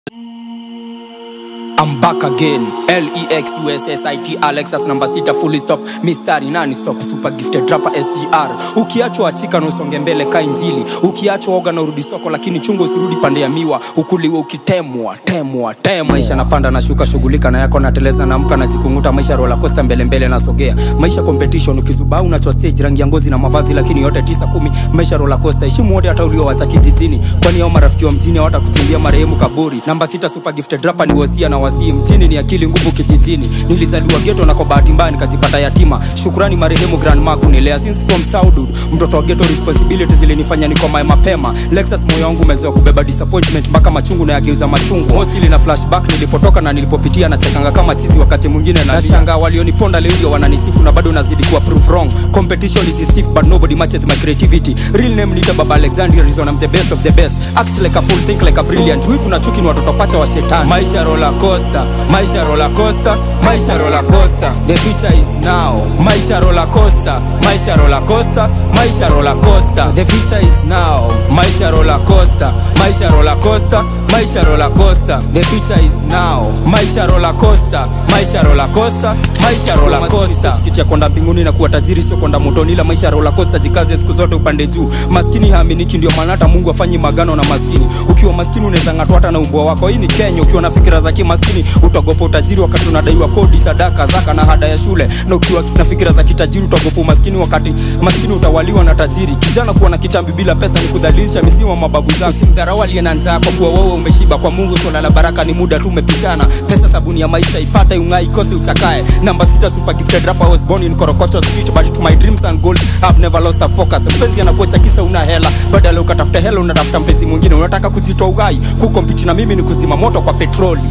I'm back again L-E-X-U-S-S-I-T Alexas namba sita fully stop mistari nani stop super gifted rapper SGR ukiachwa achika na usonge mbele ka injili ukiachwa oga na urudi soko lakini chungo usirudi pande ya miwa ukuliwe ukitemwa temwa temwa maisha napanda na shuka shughulika na yako nateleza naamka na jikunguta maisha roller coaster mbele mbele nasogea maisha competition ukizubaa unachwa stage rangi ya ngozi na mavazi lakini yote tisa kumi maisha roller coaster heshimu wote hata uliowacha kijijini kwani hao marafiki wa mjini hawatakuchimbia marehemu kaburi namba sita super gifted rapper ni wasia na wasii mjini ni akili nguvu kijijini nilizaliwa geto na kwa bahati mbaya nikajipata yatima shukrani marehemu grandma kunilea since from childhood mtoto wa geto responsibility zilinifanya nikomae mapema lexus moyo wangu umezoea kubeba disappointment mpaka machungu na yageuza machungu mostly na flashback nilipotoka na nilipopitia na chekanga kama chizi wakati mwingine na shanga walioniponda leo ndio wananisifu na bado nazidi kuwa proof wrong competition is stiff but nobody matches my creativity real name nita baba alexander reason i'm the best of the best act like a fool think like a brilliant wivu na chuki ni watoto pacha wa shetani maisha roller coaster maisha roller coaster maisha roller coaster the future is now maisha roller coaster maisha roller coaster maisha roller coaster the future is now maisha roller coaster maisha roller coaster maisha roller coaster the future is now maisha roller coaster maisha roller coaster maisha roller coaster tikiti ya kwenda mbinguni na kuwa tajiri sio kwenda motoni ila maisha roller coaster jikaze siku zote upande juu maskini haaminiki ndio maana hata Mungu afanyi magano na maskini ukiwa maskini unaweza ngatwa hata na umbwa wako hii ni Kenya ukiwa na fikira za kimaskini utagopa utajiri wakati unadaiwa kodi sadaka zaka na hada ya shule na ukiwa na fikira za kitajiri utagopa umaskini wakati maskini utawaliwa na tajiri kijana kuwa na kitambi bila pesa ni kudhalilisha misimu wa mababu zako usimdharau aliye na njaa kwa kuwa wewe umeshiba kwa Mungu swala la baraka ni muda tu umepishana pesa sabuni ya maisha ipate ungai kose uchakae namba sita super gifted rapper was born in Korokocho street but to my dreams and goals I've never lost a focus mpenzi anakuacha kisa una hela badala ukatafuta hela unatafuta mpenzi mwingine unataka kujitoa uhai kukompiti na mimi ni kuzima moto kwa petroli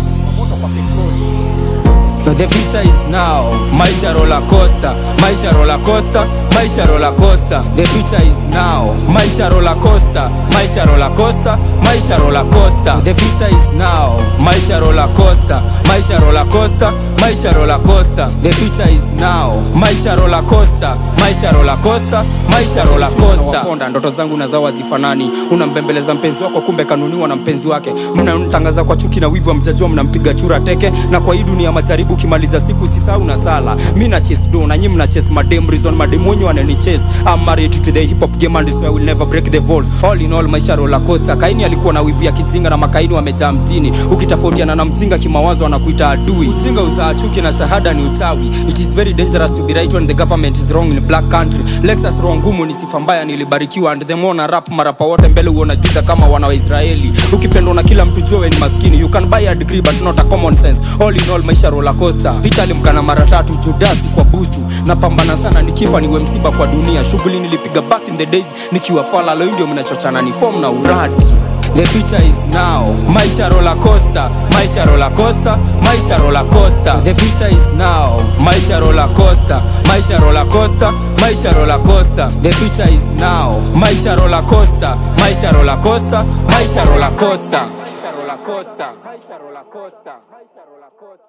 So the future is now maisha roller coaster maisha roller coaster maisha roller coaster the future is now maisha roller coaster maisha roller coaster maisha roller coaster the future is now maisha roller coaster maisha roller coaster maisha roller coaster the future is now maisha roller coaster maisha roller coaster maisha roller coaster waponda ndoto zangu na zao hazifanani unambembeleza mpenzi wako kumbe kanuniwa na mpenzi wake mnamtangaza kwa chuki na wivu wa mjajua mnampiga chura teke na kwa hii dunia majaribu ukimaliza siku sisau na sala mi na chase do na nyi mna chase madem reason madem wenye wanani chase I'm married to the hip hop game and so I will never break the walls all in all maisha roller coaster kaini alikuwa na wivu ya kijinga na makaini wamejaa mjini ukitofautiana na mjinga kimawazo anakuita adui ujinga uzaa chuki na shahada ni uchawi it is very dangerous to be right when the government is wrong in black country lexus roho ngumu ni sifa mbaya nilibarikiwa and the more na rap marapa wote mbele uona giza kama wana wa israeli ukipendwa na kila mtu jue we ni maskini you can buy a degree but not a common sense all in all maisha roller coaster Peter alimkana mara tatu Judasi kwa busu napambana sana nikifa niwe msiba kwa dunia shughuli nilipiga back in the days nikiwa fala leo ndio mnachochana ni form na uradi The future is now maisha roller coaster maisha roller coaster maisha roller coaster the future is now maisha roller coaster maisha roller coaster maisha roller coaster the future is now maisha roller coaster maisha roller coaster maisha roller coaster maisha roller coaster maisha roller coaster